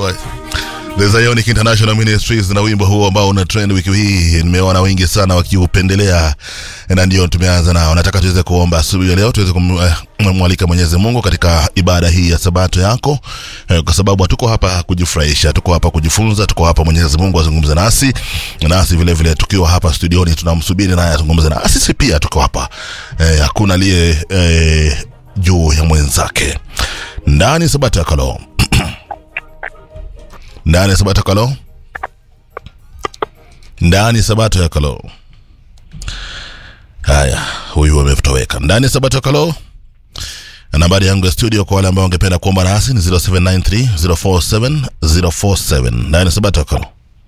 huo The Zionic International Ministries na wimbo huo ambao una trend wiki hii, nimeona wengi sana wakiupendelea, na ndio tumeanza nao. Nataka tuweze kuomba asubuhi ya leo, tuweze kumwalika Mwenyezi Mungu katika ibada hii ya sabato yako, eh, kwa sababu hatuko hapa kujifurahisha, tuko hapa kujifunza, tuko hapa Mwenyezi Mungu azungumze nasi, nasi vile vile tukiwa hapa studioni tunamsubiri naye azungumze na sisi pia tuko hapa eh, hakuna aliye eh, juu ya mwenzake ndani sabato ya kaloo ndani ya sabato ya kalo ndani ya sabato ya kalo haya huyu ametoweka ndani ya sabato ya kalo na nambari yangu ya studio kwa wale ambao wangependa kuomba nasi ni 0793 047 047 ndani ya sabato ya kalo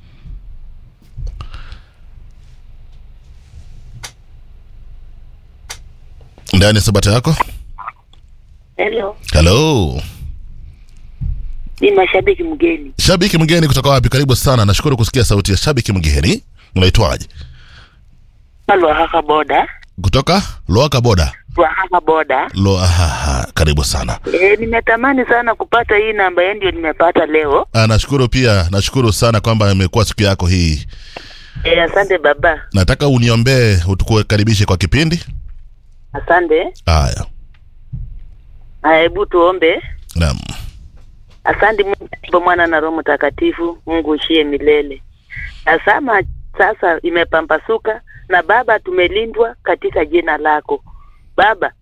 ndani ya sabato yako Hello, halo ni mashabiki mgeni. shabiki mgeni kutoka wapi karibu sana nashukuru kusikia sauti ya shabiki mgeni unaitwaje Lwahaka boda, kutoka loaka boda Lwahaka boda. lo ahaha, karibu sana E, nimetamani sana kupata hii namba yenu, ndio nimepata leo. Ah, nashukuru pia nashukuru sana kwamba imekuwa siku yako hii E, asante baba, nataka uniombee utukukaribishe kwa kipindi asante. haya Haya, Hebu tuombe. naam Asante Mungu Baba, Mwana na Roho Mtakatifu, Mungu ushie milele. Tazama sasa imepambasuka, na Baba tumelindwa katika jina lako Baba.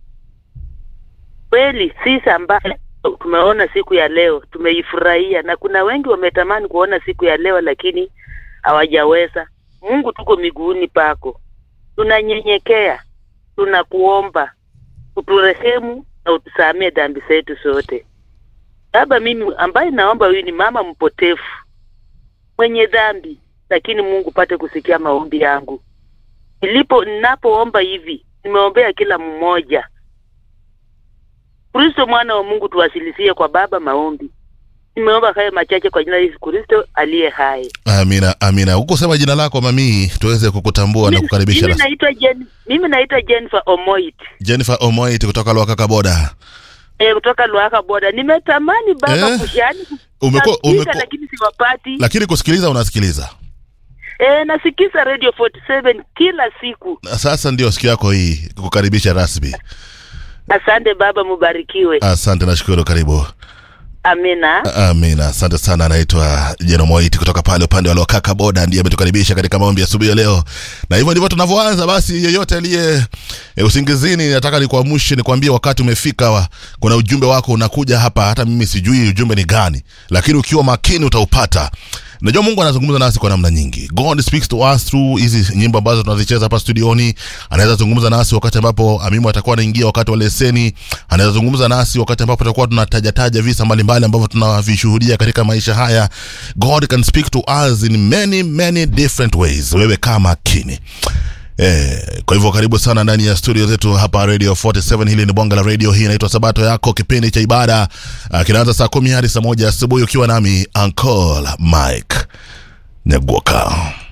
Kweli sisi ambaye tumeona siku ya leo tumeifurahia, na kuna wengi wametamani kuona siku ya leo lakini hawajaweza. Mungu, tuko miguuni pako, tunanyenyekea, tunakuomba uturehemu na utusamee dhambi zetu zote. Baba, mimi ambaye naomba huyu ni mama mpotefu mwenye dhambi, lakini Mungu pate kusikia maombi yangu. Nilipo ninapoomba hivi, nimeombea kila mmoja. Kristo mwana wa Mungu, tuwasilisie kwa Baba maombi. Nimeomba haya machache kwa jina la Yesu Kristo aliye hai. amina amina hukusema jina lako mamii tuweze kukutambua na Mimi- kukaribisha Mimi ras- naitwa Jen, mimi naitwa Jennifer Omoit jennifer omoit kutoka loakaka boda eh, kutoka Luaka Boda. Nimetamani baba Eh? kushani Umekuwa- kupiga, umekuwa- lakini siwapati. lakini kusikiliza unasikiliza Eh, nasikiza Radio 47 kila siku. Na sasa ndio siku yako hii kukaribisha rasmi Asante baba, mubarikiwe. asante nashukuru karibu Amina. amina asante sana anaitwa jenomoiti kutoka pale upande wa lokaka boda ndiye ametukaribisha katika maombi ya asubuhi ya leo na hivyo ndivyo tunavyoanza basi yeyote aliye e, usingizini nataka nikuamshe nikwambie wakati umefika wa, kuna ujumbe wako unakuja hapa hata mimi sijui ujumbe ni gani lakini ukiwa makini utaupata najua mungu anazungumza nasi kwa namna nyingi god speaks to us through hizi nyimbo ambazo tunazicheza hapa studioni anaweza zungumza nasi wakati ambapo amimu atakuwa anaingia wakati wa leseni anaweza zungumza nasi wakati ambapo tutakuwa tunatajataja visa mbalimbali ambavyo tunavishuhudia katika maisha haya god can speak to us in many many different ways wewe kaa makini Eh, kwa hivyo karibu sana ndani ya studio zetu hapa radio 47 hili ni bonga la radio hii inaitwa sabato yako kipindi cha ibada uh, kinaanza saa kumi hadi saa moja asubuhi ukiwa nami uncle mike nyaguoka